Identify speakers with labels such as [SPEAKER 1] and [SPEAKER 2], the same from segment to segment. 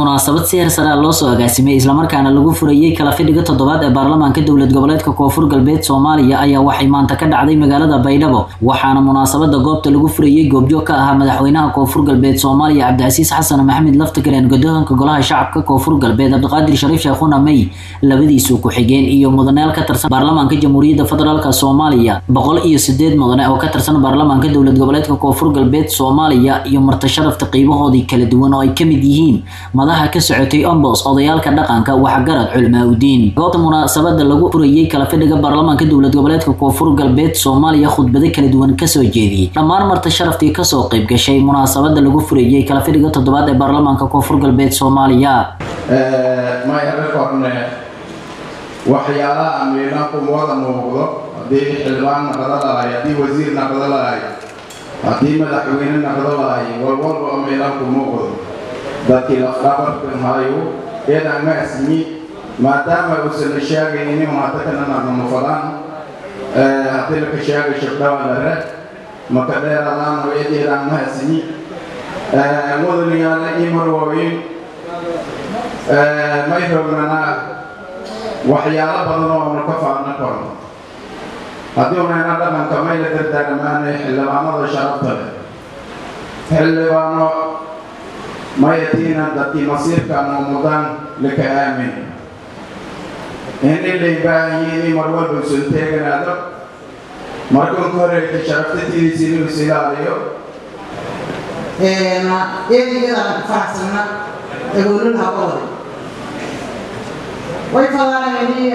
[SPEAKER 1] munaasabad si heersaraa loo soo agaasimay islamarkaana lagu furayey kala fidhiga toddobaad ee baarlamaanka dowlad goboleedka koonfur galbeed soomaaliya ayaa waxay maanta ka dhacday magaalada baydhabo waxaana munaasabada goobta lagu furayey goobjoog ka ahaa madaxweynaha koonfur galbeed soomaaliya cabdicasiis xasan maxamed laftagareen guddoonka golaha shacabka koonfur galbeed cabdiqaadir shariif sheekhuna may labadiisu ku-xigeen iyo mudaneel ka tirsan baarlamaanka jamhuuriyadda federaalk soomaaliya boqol iyo sideed mudane oo ka tirsan baarlamaanka dowlad goboleedka koonfur galbeed soomaaliya iyo marti sharafta qiibahoodii kala duwan oo ay ka mid yihiin madaha ka socotay ombos odayaalka dhaqanka waxgarad culmaa udiin goobta munaasabada lagu furayey kala fidhiga baarlamaanka dowlad goboleedka koonfur galbeed soomaaliya khudbado kala duwan kasoo jeediyey dhammaan marti sharaftii kasoo qayb gashay munaasabada lagu furayey kala fidhiga toddobaad ee baarlamaanka koonfur galbeed soomaaliya
[SPEAKER 2] mayhaga korne waxyaalaha miilanku wada muuqdo haddii xildhibaan naqdo lahay haddii wasiir naqdo lahay haddii madaxweyne naqdo lahay walwalba oo miilanku muuqdo dadkii lafdhabarkan hayu eedan ma asmi maadaama uusan la sheegaynin hadda kana naqnamo fadaan haddii laka sheegay shabdhawadare maka dheeradaan oo eedeedan ma asmi mudanayaala ii marwooyin may rognanaa waxyaalo badan oo nu ka faadna korno haddii unayna dhaqanka may la dardaarmaanay xildhibaanada sharafta leh xildhibaano mayatiina dadkii masiirkaanu mudaan laka aamin in ilay baahanyiin in mar walba usan teeganaado markan ka horeyta sharaftatidiisa inuu is ilaaliyo
[SPEAKER 3] eedigada faraxsanna egoolul habooda way fadaanayni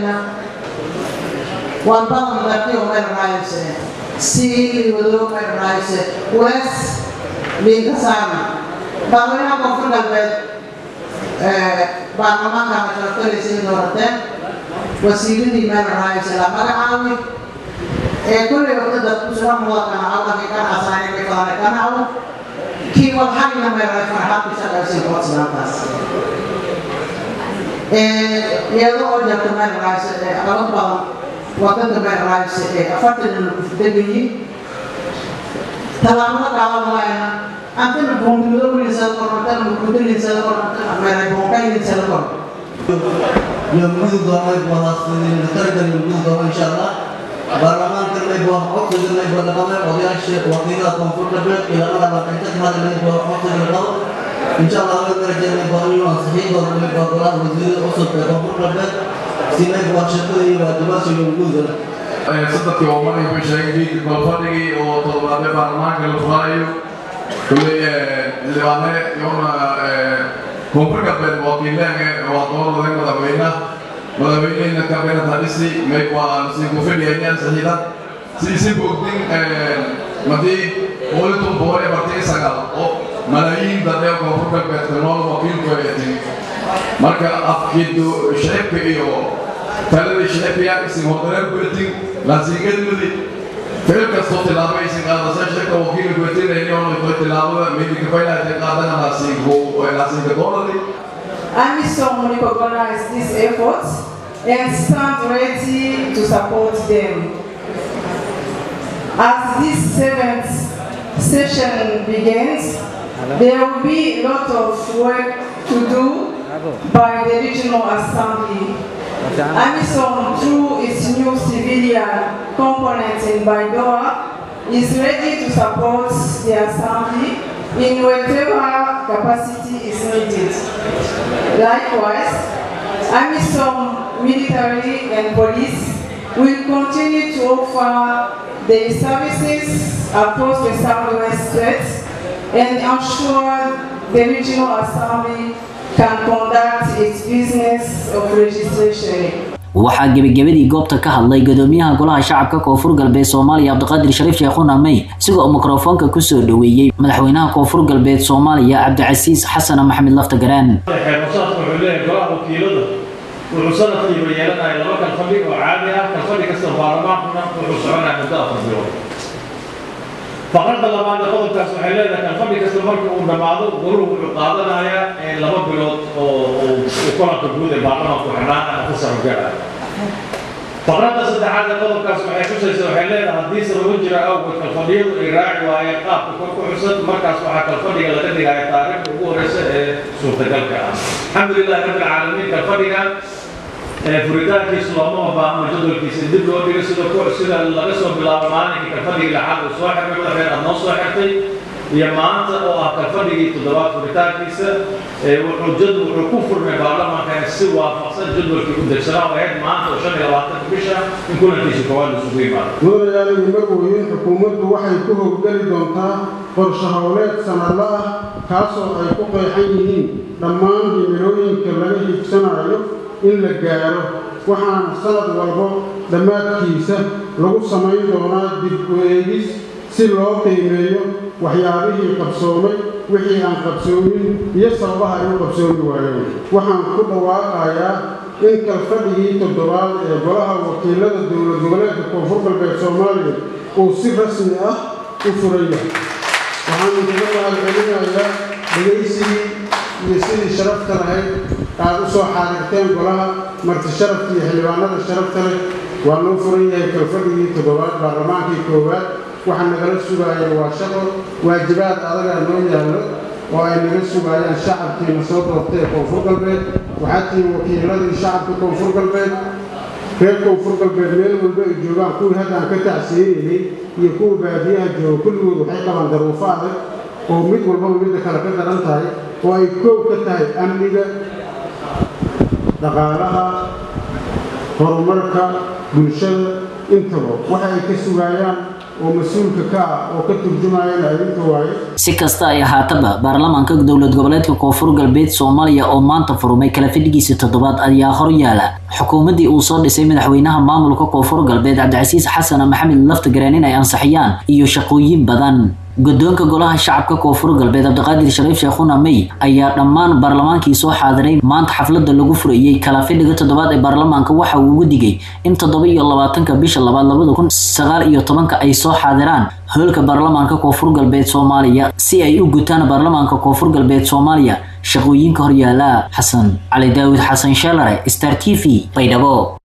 [SPEAKER 3] waan badan dartiyo meel raayse siili wado meel raayse wes liinka saarna baadweynaha koonfur galbeed baarlamaankaana sharaftalaysa doorateen wasiiradii meel raayse la magacaawi ee kullay wadada kusura muwadkana awdaki kana asaani way fadaanay kanacaw kii wadxagina meel raay farxaad ku shaqaysay koodsilaantaas iyadoo oo jarta meel raayse ee aqalad badan wadada meel raayse ee afartan degayi tallaabada qaadan laayna antana boonkido wilinsada kor antana mukudilinsada kor antana meelay boonkailinsada kor
[SPEAKER 4] يومي دوامي بواسطة نترجم يومي دوامي إن شاء الله برلمان كنا يبغى حق كنا يبغى نقمة وضيع الشيء وقتنا كونفور لبيت إلى أن الله كنت هذا اللي يبغى حق كنا إن شاء الله نترجم يبغى يوم صحيح ولا يبغى ولا وزير أصل كونفور لبيت سينا يبغى شكل يبغى دبس يومي دوامي
[SPEAKER 2] saddex yoomanay ku sheegay balfadhigii oo toddobaadee baarlamaanka la furaayo kulley xildhibaane yoona koonfur galbeed wakiileenge waa dooraday madaxweyne madaxweynehina kabinet hadhisi may waa si kufidhiyayaan saxiida si isi bogdin madii boolitum boqol iyo bartan sagaal oo malaayiin dadee koonfur galbeedka nool wakiilku ay timi marka afkiidu shicibka iyo talada shicibka isin hodareer kuletin lasiingadmudi ficil kastoo tilaabo aysan qaadasa shirka wakiilka kuletinayni oo tilaabada midikafaylaatay qaadana lasiinka dooladi
[SPEAKER 5] AMISOM recognize these efforts and stand ready to support them. As this seventh session begins, there will be a lot of work to do by the Regional Assembly. AMISOM, through its new civilian component in Baidoa, is ready to support the Assembly in whatever capacity is needed. Likewise, AMISOM military and police will continue to offer their services across the southwest states and ensure the regional assembly can conduct its business of registration.
[SPEAKER 1] waxaa gebagabadii goobta ka hadlay gudoomiyaha golaha shacabka koonfur galbeed soomaaliya cabdiqaadir shariif sheekhuna may isagoo mikrofoonka kusoo dhoweeyey madaxweynaha koonfur galbeed soomaaliya cabdicasiis xasan maxamed laftagaraan
[SPEAKER 6] xeerbasaadka wuxuu leeyahay golaha wakiilada wuxuu sanadkiiba yeelanahay laba kalfadhi oo caadi ah kalfadhi kasta baarlamaankuna wuxuu soconaya muddo afar bilood faqradda labaad ee qodobkaas waxay leedahay kalfadhi kasta marka uu dhammaado goruhu wuxuu qaadanayaa laba bilood oo kulanka guud ee baarlamaanku xidhaan ama ku sarogala faqradda saddexaad ee qodobkaas waxay xusaysa waxay leedahay haddii sababo jira awgeed kalfadhiyadu ay raaci waayeen qaabka kor ku xusan markaas waxaa kalfadhiga laga dhigaya taariikhda ugu horeysa ee suurtagalka ah alxamdu lilahi rabbi alcaalamiin kalfadhiga furitaankiisu looma baahno jadwalkiisa dib loo dhigo sida sida laga soo bilaabo maalinkii kalfadhigii lixaad uu soo xirmay madaxweyne aad noo soo xirtay iyo maanta oo ah kalfadhigii toddobaad furitaankiisa wuxuu jad wuxuu ku furmay baarlamaankan si waafaqsan jadwalkii u degsanaa oo ahayd maanta oo shan iyo labaatanka bisha in kulankiisa koowaad isugu yimaado
[SPEAKER 7] mudanayaal imagooyin xukuumaddu waxay ku howlgeli doontaa qorshe howleed sanadla ah kaasoo ay ku qeexan yihiin dhammaan himilooyinka laga hiigsanayo in la gaaro waxaana sanad walbo dhammaadkiisa lagu samayn doonaa dib u eegis si loo qiimeeyo waxyaabihii qabsoomay wixii aan qabsoomin iyo sababaha ay u qabsoomi waayeen waxaan ku dhawaaqayaa in kalfadhigii toddobaad ee golaha wakiilada dowlad goboleedka koonfur galbeed soomaaliya uu si rasmi ah u furan yahay waxaanu kaga mahadcelinayaa dhegaysigii iyo sidii sharafta lahayd aad u soo xaadirteen golaha marti sharafta iyo xildhibaanada sharafta leh waa noo furan yahay kalfadhigii toddobaad baarlamaankii koowaad waxa nagala sugaayeen waa shaqo waajibaad adagaa noo yaallo oo ay naga sugaayaan shacabkiina soo doortay ee koonfur galbeed waxaa tihiin wakiiladii shacabka koonfur galbeed reer koonfur galbeed meel walba ay joogaan kuwii haddaan ka tacsiinayay iyo kuwa baadiyaha jooga kulligood waxay qabaan daruufo adag oo mid walbaba midda kale ka daran tahay oo ay koow ka tahay amniga dhaqaalaha horumarka bulshada intaba waxa ay ka sugaayaan oo mas-uulka ka ah oo ka turjumayana adinka waaye
[SPEAKER 1] si kasta ay ahaataba baarlamaanka dowlad goboleedka koonfur galbeed soomaaliya oo maanta furmay kala fadhigiisa toddobaad ayaa hor yaala xukuumaddii uu soo dhisay madaxweynaha maamulka koonfur galbeed cabdicasiis xasan maxamed laftagareen in ay ansixiyaan iyo shaqooyin badan guddoonka golaha shacabka koonfur galbeed cabdiqaadir shariif sheekhuna may ayaa dhammaan baarlamaankii soo xaadiray maanta xafladda lagu furayey kala fidhiga toddobaad ee baarlamaanka waxa uu ugu digay in toddoba iyo labaatanka bisha labaad labada kun sagaal iyo tobanka ay soo xaadiraan hoolka baarlamaanka koonfur galbeed soomaaliya si ay u gutaan baarlamaanka koonfur galbeed soomaaliya shaqooyinka horyaala xasan cali daawud xasan sheelare star t v baydhabo